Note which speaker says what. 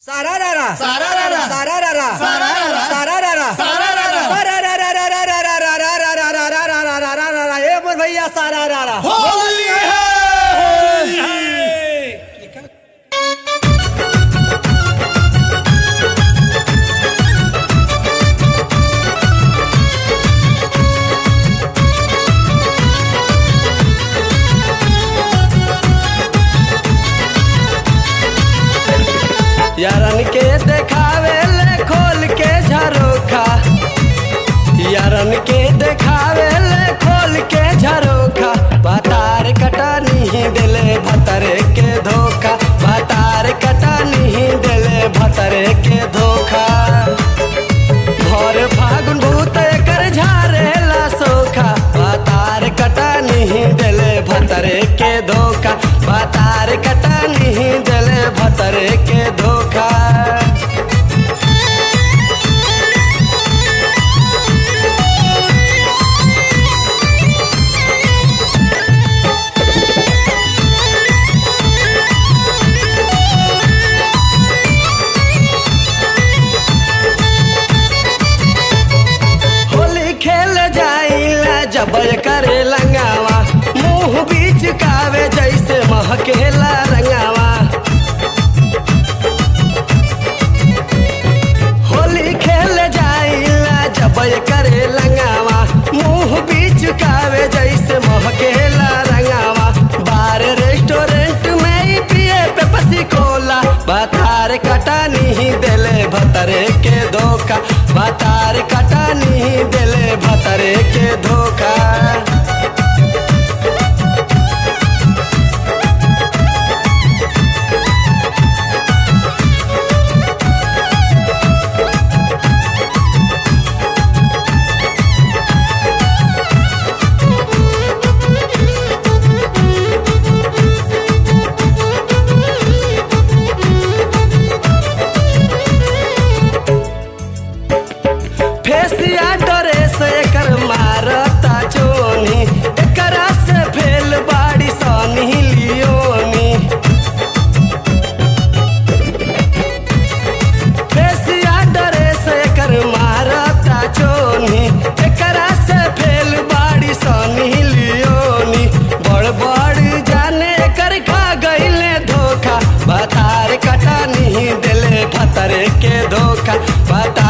Speaker 1: Sararara.
Speaker 2: Sararara.
Speaker 1: Sararara.
Speaker 2: Sararara.
Speaker 1: Sararara.
Speaker 2: Sararara.
Speaker 1: Sararara. ए बोल भैया सारारा
Speaker 2: होली है
Speaker 1: यारन के देखावे ले खोल के झरोखा यारन के देखावे ले खोल के झरोखा बतार कटा नहीं दिले भतरे के धोखा बतार कटा नहीं दिले भतरे के धोखा भर फागुन भूत कर झारेला सोखा बतार कटा नहीं दिले भतरे के धोखा बतार कटा नहीं दिले भतरे के धोखा होली खेल जाइला जब करे लंगावा मुंह बीच कावे जैसे महकेला रंगावा होली खेल जाइला जब करे लंगावा मुंह बीच कावे जैसे महकेला रंगावा बार रेस्टोरेंट में ही पिए पे पसी कोला बतार कटा नहीं दिले भतरे के धोखा बतार कटा नहीं दिले भतरे के धोखा फेसिया ड्रेस एकर मारता चोनी एकरा से फेल बाड़ी सनी लियोनी फेसिया ड्रेस एकर मारता चोनी एकरा से फेल बाड़ी सनी लियोनी बड़ बड़ जाने कर खा गईले धोखा बतार कटा नहीं दिले भतरे के धोखा बता